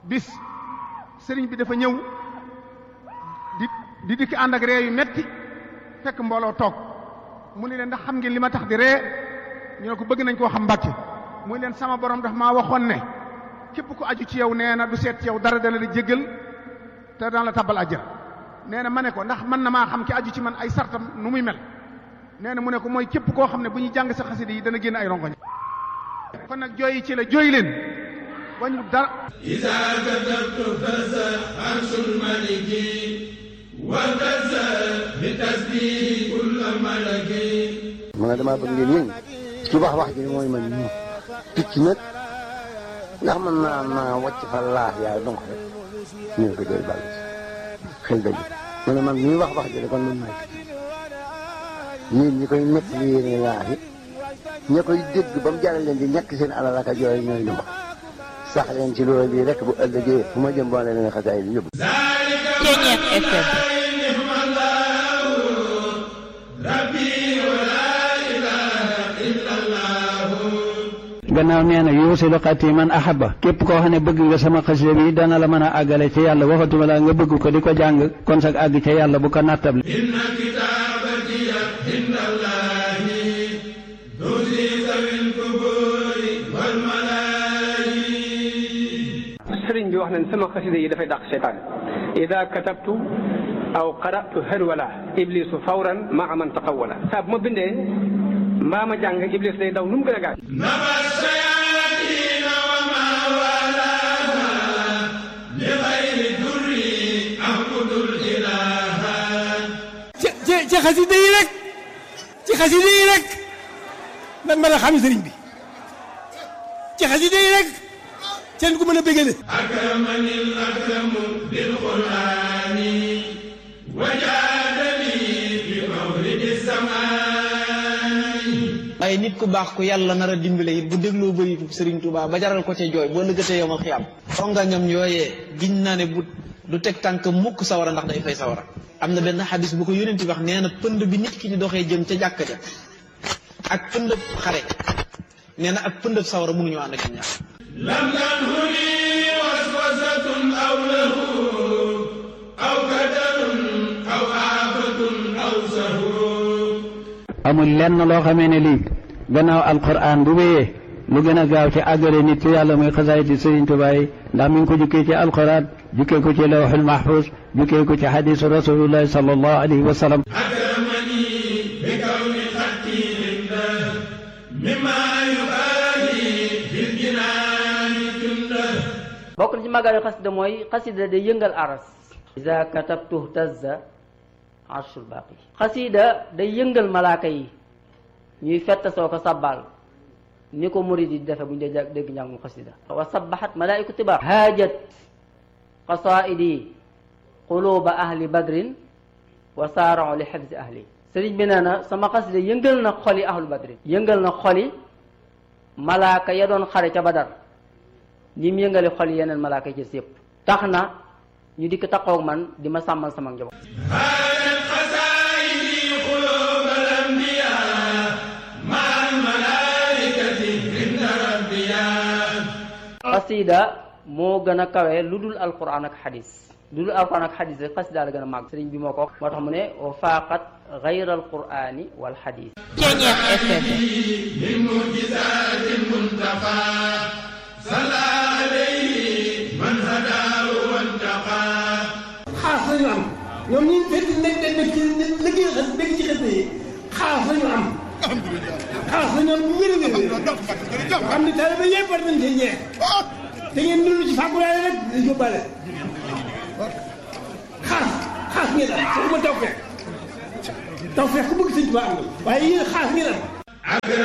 bis sëriñ bi dafa ñëw di di dikk ànd ak ree yu metti fekk mbooloo toog mu ne leen ndax xam ngeen li ma tax di ree ñu ne ko bëgg nañ koo xam mbàkke muy leen sama borom daf maa waxoon ne képp ku aju ci yow nee na du seet ci yow dara dana la jéggal te daan la tabal àjjana nee na ma ne ko ndax mën na maa xam ki aju ci man ay sartam nu muy mel nee na mu ne ko mooy képp koo xam ne bu ñuy jàng sa xasida yi dana génn ay rongoñ kon nag jooyi ci la jooy leen wañu dara إذا كتبت فز عرش الملك وفز بتسبيح كل ملك ma ne damaa bëgg ngeen yëngu ci wax wax ji mooy man ñu picc nag ndax mën naa naa wàcc fa laax yaay donc rek ñu ne ko doy bàll xel dëgg ma ne man ñuy wax wax ji de kon man maay picc yéen ñi koy nekk li yéene laax yi ña koy dégg ba mu jaral leen di ñàkk seen alal ak a jooy ñooy lu ma sax leen ci loolu bii rek bu ëllëgee fu ma jëm boo leen xasaay bi yóbbu Ceeñeer FM نعم الله ربي ولا إله إلا الله gannaaw nee na yuusilu xati man ahaba képp koo xam ne bëgg nga sama xasida bi dana la mën a àggale ci yàlla waxatuma la nga bëgg ko di ko jàng kon sag àgg ca yàlla bu ko nattable إن كتابتي عند الله تزي ذوي القبور والملائكة sëriñ bi wax nañ sama xasida yi dafay dàq seytaan ida katabtu aw qaratu harwala iblisu fawran maa man taqawala saa bu ma bindee mbaa ma jàng iblis day daw nu mu gën a gaaw نبى الشياطين وما والاها لغير در أعبد الإله ci ci ci xasida yi rek ci xasida yi rek lan mën a xam sëriñ bi ci xasida yi rek seen ku mën a bégale أكرمني الأكرم بالقرآن وجادني بمولد السماء waaye nit ku baax ku yàlla nar a dimbale it bu dégloo bëri Sëriñ Tuubaa ba jaral ko ca jooy boo lëggatee yow ma xiyam rongañam yooyee giñ naa ne bu du teg tànk mukk sawara ndax day fay sawara am na benn xadis bu ko yónent wax nee na pënd bi nit ki di doxee jëm ca jàkka ja ak pëndëb xare nee na ak pëndëb sawara mënuñu ànd ak ñaar لم تنهني وسوسة أو له أو كدر أو آفة أو سهو amul lenn loo xamee ne lii gannaaw alquran bu wéyee lu gën a gaaw ci àggale nit ci yàlla muy xasaayiti Sëriñ Tuubaa yi ndax mi ngi ko jukkee ci alquran jukkee ko ci lawxul mahfuz jukkee ko ci xadisu rasulullahi sallallahu alayhi wa sallam أكرمني بكون خطي عنده مما يبالي في الجنان جنده bokk na ci màggal xasida mooy xasida day yëngal aras iza katabtu tazza arshul baaqi xasida day yëngal malaaka yi ñuy fett soo ko sabbal ni ko murid yi defe bu ñu dee dégg njàngum xasida wa sabbahat malaaiku tibar haajat qasaidi quluba ahli badrin wa saarao li xifzi ahli sëriñ bi nee na sama xasida yëngal na xoli ahlu badrin yëngal na xoli malaaka ya doon xare ca badar ni mu yëngale xol yeneen malaaka yi ci yëpp tax na ñu dikk taxaw man di ma sàmmal sama njaboot هذا القصائد قلوب الأنبياء مع الملائكة عند ربيا xasida moo gën a kawe lu dul alquran ak xadis lu dul alquran ak xadis rek xasida la gën a màgg sëriñ bi moo ko wax moo tax mu ne wa faaqat gayra alqurani wal xadis Ceeñeer FM من معجزات المنتقى صلى عليه من هداه وانتقى xaas lañu am ñoom ñi fekk nekk nekk nekk ci liggéey xas dégg ci xasida yi xaas lañu am xaas lañu am bu wér a wér xam ne taalibe yëpp war nañ cee ñeex te ngeen dund ci fàggulaale rek di yóbbaale xaas xaas ngeen am waxuma taw feex taw feex ku bëgg sëñ Tuubaa am na waaye yéen xaas ngeen am